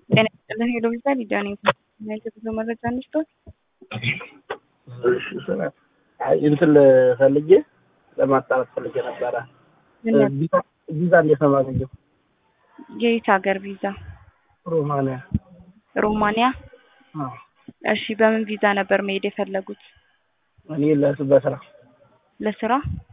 ጤና ይስጥልን ሄሎ ቪዛ ሊዲያ ነኝ። እናንተ ብዙ መረጃ እንስጦት። እሺ ስለ አይ እንትን ፈልጌ ለማጣራት ፈልጌ ነበረ። ቪዛ ቪዛ እንዴት ነው የማገኘው? የየት ሀገር ቪዛ? ሮማንያ። ሮማንያ። አዎ። እሺ በምን ቪዛ ነበር መሄድ የፈለጉት? እኔ ለስ- በስራ ለስራ?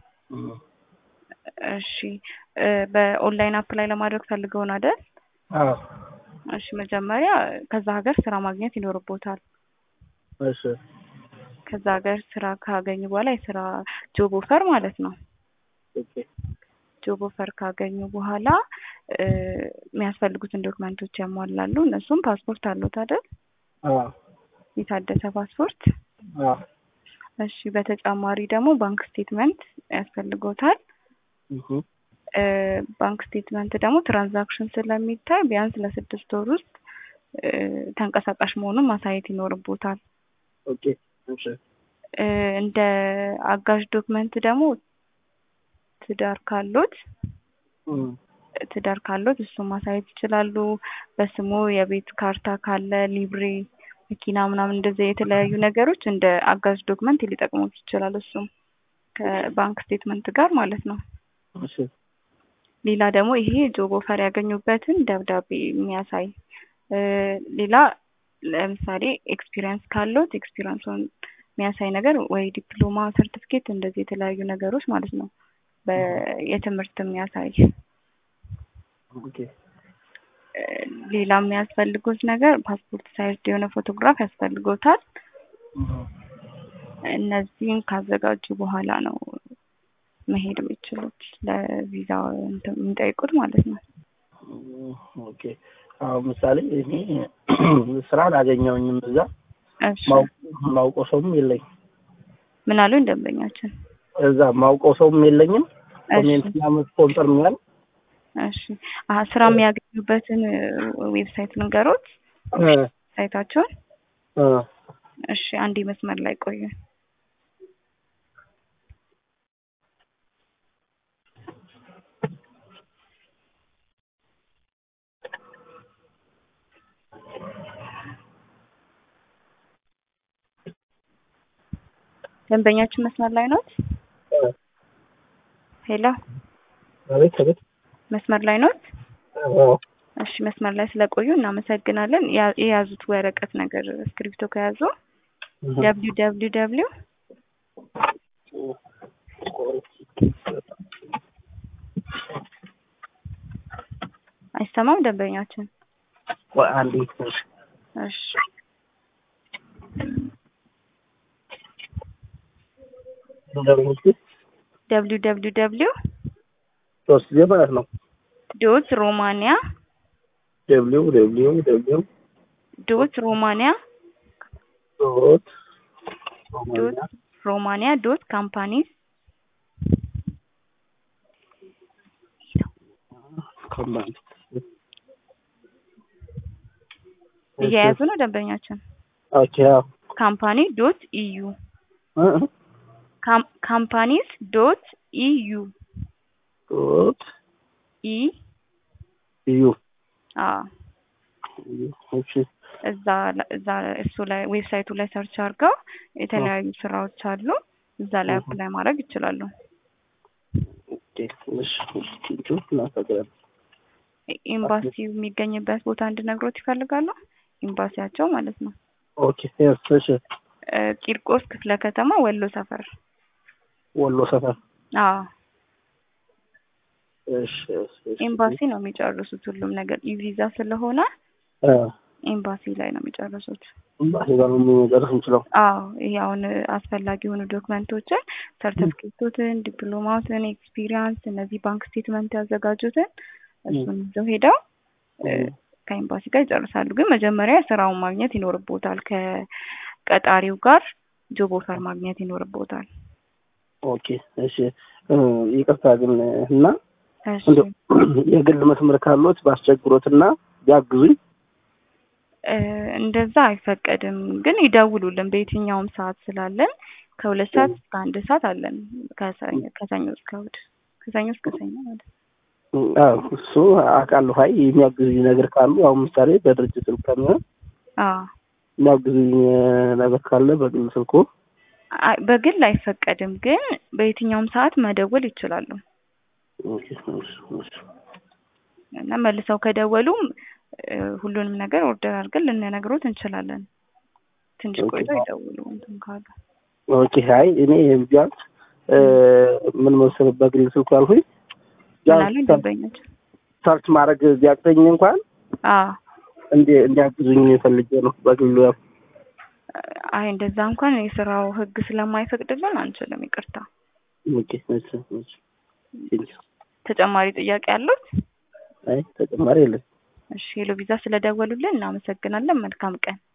እሺ እ በኦንላይን አፕላይ ለማድረግ ፈልገው ነው አይደል? አዎ። እሺ መጀመሪያ ከዛ ሀገር ስራ ማግኘት ይኖርቦታል። እሺ ከዛ ሀገር ስራ ካገኙ በኋላ የስራ ጆብ ኦፈር ማለት ነው። ኦኬ ጆብ ኦፈር ካገኙ በኋላ እ የሚያስፈልጉትን ዶክመንቶች ያሟላሉ። እነሱም ፓስፖርት አለዎት አይደል? አዎ የታደሰ ፓስፖርት። አዎ እሺ በተጨማሪ ደግሞ ባንክ ስቴትመንት ያስፈልጎታል። እሁ እ ባንክ ስቴትመንት ደግሞ ትራንዛክሽን ስለሚታይ ቢያንስ ለስድስት ወር ውስጥ እ ተንቀሳቃሽ መሆኑን ማሳየት ይኖርቦታል። ኦኬ እሺ እ እንደ አጋዥ ዶክመንት ደግሞ ትዳር ካሎት እም ትዳር ካሎት እሱን ማሳየት ይችላሉ። በስሙ የቤት ካርታ ካለ ሊብሬ፣ መኪና ምናምን እንደዚህ የተለያዩ ነገሮች እንደ አጋዥ ዶክመንት ሊጠቅሙት ይችላል። እሱም ከባንክ ስቴትመንት ጋር ማለት ነው። እሺ ሌላ ደግሞ ይሄ ጆብ ኦፈር ያገኙበትን ደብዳቤ የሚያሳይ እ ሌላ ለምሳሌ ኤክስፒሪየንስ ካሎት ኤክስፒሪየንሱን የሚያሳይ ነገር ወይ ዲፕሎማ ሰርቲፊኬት እንደዚህ የተለያዩ ነገሮች ማለት ነው። በየትምህርት የሚያሳይ ኦኬ እ ሌላ የሚያስፈልጉት ነገር ፓስፖርት ሳይዝ የሆነ ፎቶግራፍ ያስፈልጎታል። እሁ እነዚህን ካዘጋጁ በኋላ ነው መሄድ የሚችሉት ለቪዛ እንትን የሚጠይቁት ማለት ነው። ኦኬ አሁን ምሳሌ እኔ ስራ አላገኘሁኝም እዛ እሺ ማው- ማውቀው ሰውም የለኝም ምን አሉ ደንበኛችን? እዛ ማውቀው ሰውም የለኝም እሺ ኮሜንት ምናምን ስፖንሰር የሚያል እሺ አሀ ስራ የሚያገኙበትን ዌብሳይት ልንገሮት እ ሳይታቸውን። እ እሺ አንዴ መስመር ላይ ቆዩ። ደንበኛችን መስመር ላይ ኖት? ሄሎ አቤት አቤት መስመር ላይ ኖት? አዎ እሺ መስመር ላይ ስለቆዩ እናመሰግናለን። ያ- የያዙት ወረቀት ነገር እስክሪብቶ ከያዙ እሁ ደብሊው ደብሊው ደብሊው አይሰማም ደንበኛችን? ቆይ አንዴ እሺ እንደምንስ ደብሊው ደብሊው ደብሊው ሶስት ጊዜ ማለት ነው ዶት ሮማኒያ ደብሊው ደብሊው ደብሊው ዶት ሮማኒያ ዶት ዶት ሮማኒያ ዶት ካምፓኒስ ኮምባይን እየያዙ ነው ደንበኛችን? ኦኬ አዎ ካምፓኒ ዶት ኢዩ እ እ ካምፓኒስ ዶት ኢዩ ዶት ኢ ዩ አዎ እሺ እዛ እዛ እሱ ላይ ዌብሳይቱ ላይ ሰርች አድርገው የተለያዩ ስራዎች አሉ። እዛ ላይ አፕላይ ማድረግ ይችላሉ። ኦኬ እሺ እሺ እናመሰግናለን ኤምባሲው የሚገኝበት ቦታ እንድነግሮት ይፈልጋሉ? ኤምባሲያቸው ማለት ነው። ኦኬ የስ እሺ እ ቂርቆስ ክፍለ ከተማ ወሎ ሰፈር። ወሎ ሰፈር አዎ እሺ እሺ እሺ ኤምባሲ ነው የሚጨርሱት ሁሉም ነገር ኢቪዛ ስለሆነ እ ኤምባሲ ላይ ነው የሚጨርሱት። ኤምባሲ ጋር ነው የሚጨርስ የምችለው አዎ ይሄ አሁን አስፈላጊ የሆኑ ዶክመንቶችን ሰርተፍኬቶትን፣ ዲፕሎማትን፣ ኤክስፒሪያንስ እነዚህ ባንክ ስቴትመንት ያዘጋጁትን እሱን ይዘው ሄደው እ ከኤምባሲ ጋር ይጨርሳሉ። ግን መጀመሪያ ስራውን ማግኘት ይኖርቦታል። ከቀጣሪው ጋር ጆብ ኦፈር ማግኘት ይኖርቦታል። ኦኬ እሺ እ ይቅርታ ግን እና እሺ እንደው የግል መስመር ካሎት ባስቸግሮትና ቢያግዙኝ እ እንደዛ አይፈቀድም። ግን ይደውሉልን በየትኛውም ሰዓት ስላለን ከሁለት ሰዓት እስከ አንድ ሰዓት አለን። ከሰኞ ከሰኞ እስከ እሑድ ከሰኞ እስከ ሰኞ ማለት ነው። አዎ እሱ አውቃለሁ። አይ የሚያግዙኝ ነገር ካሉ አሁን ምሳሌ በድርጅት ስልክ ከሚሆን አዎ የሚያግዙኝ ነገር ካለ በግል ስልኩ አይ በግል አይፈቀድም፣ ግን በየትኛውም ሰዓት መደወል ይችላሉ ኦኬ፣ እሺ፣ እሺ። እና መልሰው ከደወሉም እ፣ ሁሉንም ነገር ኦርደር አድርገን ልንነግሮት እንችላለን። ትንሽ ኦኬ። ቆይተው ይደውሉ እንትን ካሉ። ኦኬ አይ እኔ ቢያንስ እ፣ ምን መሰለህ በግል ስልኩ ያልኩኝ ምናሉ ቢያንስ ደንበኞች ሰርች ማድረግ ቢያቅተኝ እንኳን አዎ እንዲ እንዲያግዙኝ ፈልጌ ነው በግሉ ያው አይ እንደዛ እንኳን የስራው ህግ ስለማይፈቅድልን አንችልም። ይቅርታ። ኦኬ እሺ እሺ ቴንኪው ተጨማሪ ጥያቄ አሉት? አይ ተጨማሪ የለም እሺ ሄሎ ቪዛ ስለደወሉልን እናመሰግናለን። መልካም ቀን።